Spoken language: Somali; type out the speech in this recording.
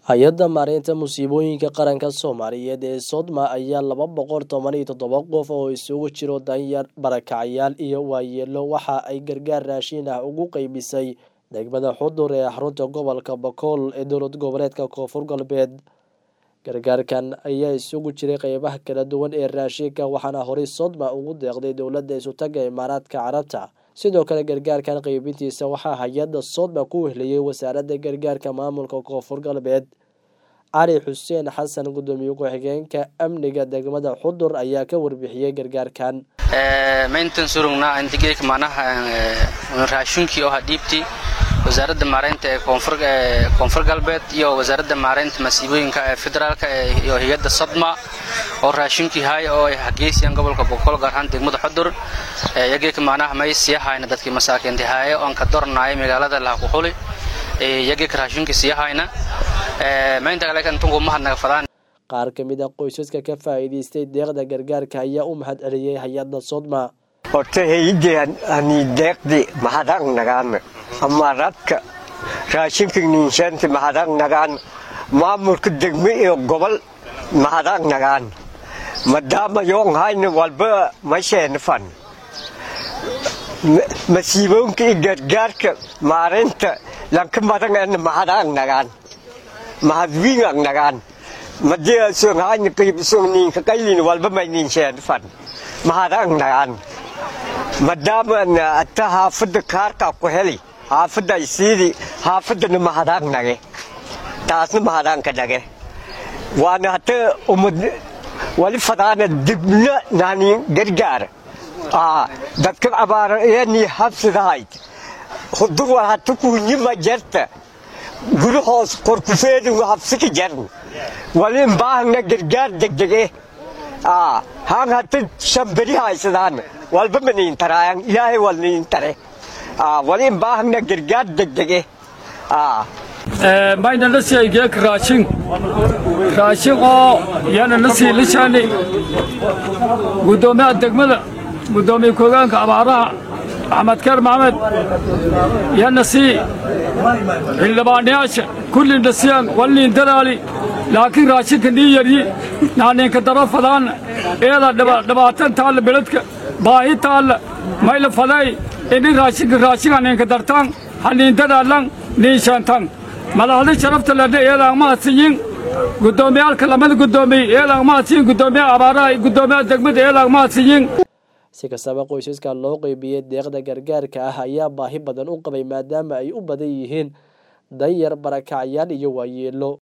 hay-adda maareynta musiibooyinka qaranka soomaaliyeed ee sodma ayaa laba boqol toban iyo toddoba qof oo isugu jiro danyar barakacyaal iyo waayeelo waxa ay gargaar raashin ah ugu qeybisay degmada xudur ee xarunta gobolka bakool ee dowlad goboleedka koonfur galbeed gargaarkan ayaa isugu jiray qeybaha kala duwan ee raashinka waxaana horey sodma ugu deeqday dowladda isutaga imaaraadka carabta sidoo kale gargaarkan qeybintiisa waxaa hay-adda sodma ku wehliyey wasaaradda gargaarka maamulka koonfur galbeed cali xuseen xasan gudoomiye ku-xigeenka amniga degmada xudur ayaa ka warbixiyey gargaarkan mayntan surugnaa intigeek macnaha raashinkii oo hadhiibti wasaaradda maareynta ee koonfur galbeed iyo wasaaradda maareynta masiibooyinka ee federaalka iyo hay-adda sadma oo raashinkii haaya oo ay hageysiyaan gobolka boqol gaar ahaan degmada xudur yageeka macnaha may siyahayna dadkii masaakiinti haaya oon ka dornaaya magaalada laha ku xuli yageeka raashinkii siyahayna maynta kale intunku mahadnaga fadaan qaar ka mid a qoysaska ka faa'iidaystay deeqda gargaarka ayaa u mahad celiyey hay-adda sodma horta hayidii hani deeqdi mahadaq nagaana amaradka raashinka ninshaanti mahadaq nagaan maamulka degmo iyo gobol mahadaq nagaan maadaama yoon hayna walba masheena fan masiiboonka iyo gargaarka maareynta lanka madangana mahadaq nagaan mahadwiingak nagaan madii song hayna qayb song ninka qaylin walba may ninshaana fan mahadaq nagaan maadaama ata haafadda kaarkaa ku heli haafadda isiidi haafadana mahadaaq nage taasna mahadaanka nage waana hata umad wali fadaana dibna nani gargaar dadka abaarayani habsidahayd hudur war hata kuunyima jarta guri hoos korkufeedin habsika jarn wali baahna gargaar degdege haan hata shamberi haysadaan walba maniin taraayan ilaahay walniin tare wali baahna gargaar degdege mayna la siiyey geeka raashin raashin oo yana la sii lishaani guddoomiyaha degmada guddoomiye ku-hogeenka abaaraha axmed keer maxamed yana sii xildhibaanayaasha kullin dhasiyaan walniin dalaali laakiin raashinka nii yaryi naaniinka daro fadaan eeda dhibaatan taalla beledka baahi taalla mayla faday ini raashinka raashin haniinka dartaan haniin dadaalan niinshaantan madaxda sharafta ledha eedaang mahadsiyin guddoomiyaalka lamada guddoomiye eedaang mahadsiyin guddoomiyaha abaaraha iyo guddoomiyaha degmada eedaang mahadsiyin si kastaba qoysaska loo qeybiyey deeqda gargaarka ah ayaa baahi badan u qabay maadaama ay u badan yihiin danyar barakacyaal iyo waayeelo